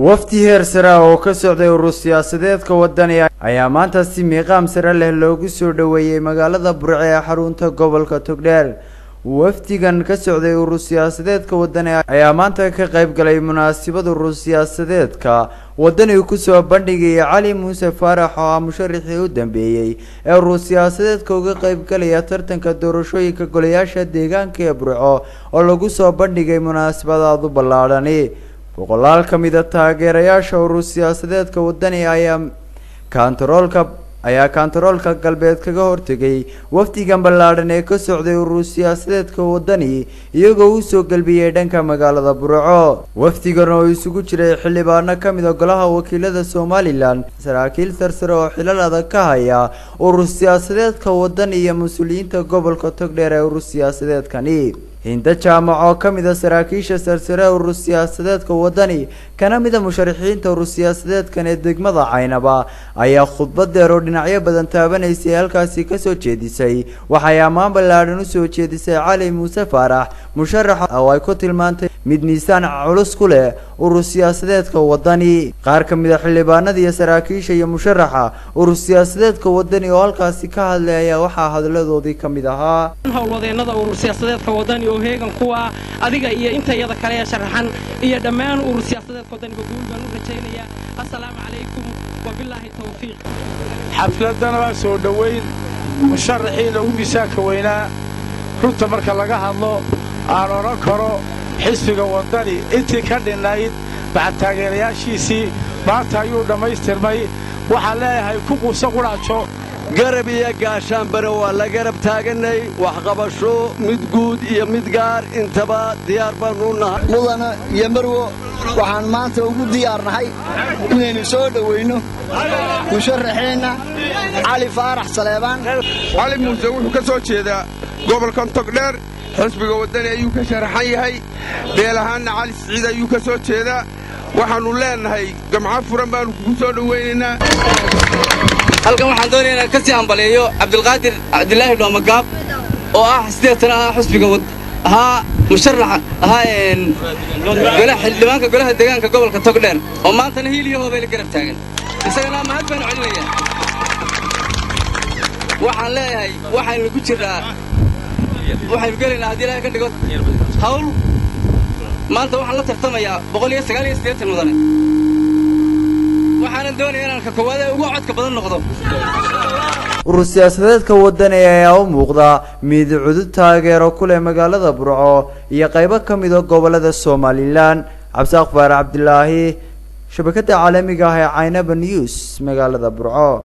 wafdi heer sare ah oo ka socday urur siyaasadeedka wadani ayaa maanta si miiqaam sare leh loogu soo dhoweeyey magaalada burce ee xarunta gobolka togdheer wafdigan ka socday urur siyaasadeedka wadani ayaa maanta ka qayb galay munaasabad urur siyaasadeedka wadani kusoo bandhigaya cali muuse faarax oo ah musharaxii u dambeeyey ee urur siyaasadeedka uga qayb galaya tartanka doorashooyinka golayaasha deegaanka ee burco oo lagu soo bandhigay munaasabadaadu ballaadhani boqolaal ka mid a taageerayaasha urur siyaasadeedka wadani ayaa kantaroolka ayaa kantaroolka galbeed kaga hortegay wafdigan ballaadhan ee ka socday urur siyaasadeedka wadani iyagoo usoo gelbiyey dhanka magaalada burco wafdigan oo isugu jiray xildhibaano ka mid a golaha wakiilada somalilan saraakiil sarsare oo xilal adag ka haya urur siyaasadeedka wadani iyo mas-uuliyiinta gobolka togdheer ee urur siyaasadeedkani hinda jaamac oo ka mid a saraakiisha sarsare urur siyaasadeedka wadani kana mid a musharaxiinta urur siyaasadeedkan ee degmada caynaba ayaa khudbad deer oo dhinacyo badan taabanaysay halkaasi kasoo jeedisay waxay ammaan ballaadhan usoo jeedisay cali muuse faarax musharax oo ay ku tilmaantay mid miisaan culus ku leh urur siyaasadeedka wadani qaar ka mid a xildhibaanada iyo saraakiisha iyo musharaxa urur siyaasadeedka wadani oo halkaasi ka hadlay ayaa waxaa hadladoodii ka mid ahaa howlwadeenada urur siyaasadeedka wadani oo heegan kuwa adiga iyo inta iyada kale ee sharaxan iyo dhammaan urur siyaasadeedka wadaniga guul baan u rajaynayaa assalaamu calaykum wabilaahi tawfiiq xafladana waa soo dhowayn musharaxiina ugu miisaanka weynaa runta marka laga hadlo aan odhan karo xisbiga wadani intii ka dhinnayd bacad taageerayaashiisii maanta ayuu dhammaystirmay waxaan leeyahay ku quusa qudhaajo garab iyo gaashaanbare waa la garab taagannay waxqabasho mid guud iyo mid gaar intaba diyaar baannu nahay mudana iyo marwo waxaan maanta ugu diyaarnahay inaynu soo dhowayno musharaxeenna cali faarax saleebaan cali muuse wuxuu ka soo jeedaa gobolkan togdheer xisbiga waddani ayuu ka sharaxan yahay beel ahaanna cali siciid ayuu ka soo jeedaa waxaannu leennahay gamco furan baannu kugu soo dhowaynaynaa halkan waxaan doonaya inaan ka sii hambaleeyo cabdilqaadir cabdilaahi dhoomagaab oo ah sideetan ahaa xusbiga ahaa musharaxa ahaa xildhibaanka golaha deegaanka gobolka togdheer oo maantana hiil iyo hoobay la garab taagan isagana mahad baanu celinayaa waxaan leeyahay waxaynu ku jirnaa waxaynu gelaynaa haddii ilaahay ka dhigo hawl maanta waxaan la tartamayaa boqol iyo sagaal iyo siddeetan mudane waxaanan doonaya inaan ka koowaad ee ugu codka badan noqdo urur siyaasadeedka wadani ayaa u muuqda mid cudud taageero ku leh magaalada burco iyo qaybo ka mid a gobolada somalilan cabdisaaq faarax cabdilaahi shabakadda caalamiga ah ee caynaba news magaalada burco